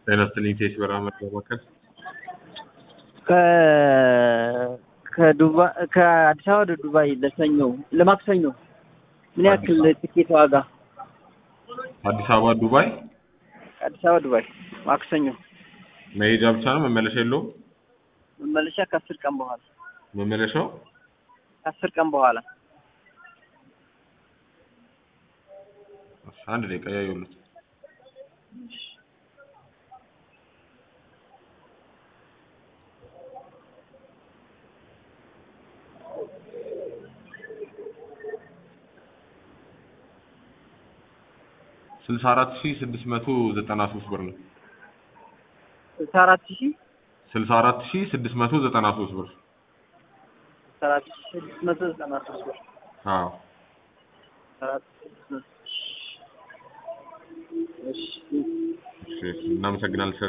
ጤና ይስጥልኝ ቴስ በረሃ መከል ከዱባይ ከአዲስ አበባ ወደ ዱባይ ለሰኞ ለማክሰኞ ምን ያክል ትኬት ዋጋ? አዲስ አበባ ዱባይ አዲስ አበባ ዱባይ ማክሰኞ መሄጃ ብቻ ነው መመለሻ የለውም? መመለሻ ከአስር ቀን በኋላ መመለሻው ከአስር ቀን በኋላ አንድ ደቂቃ ያዩሉት ስልሳ አራት ሺህ ስድስት መቶ ዘጠና ሶስት ብር ነው። ስልሳ አራት ሺህ ስልሳ አራት ሺህ ስድስት መቶ ዘጠና ሶስት ብር ስልሳ አራት ሺህ ስድስት መቶ ዘጠና ሶስት ብር አዎ ስልሳ አራት ሺህ ስድስት መቶ እሺ እሺ እናመሰግናለን።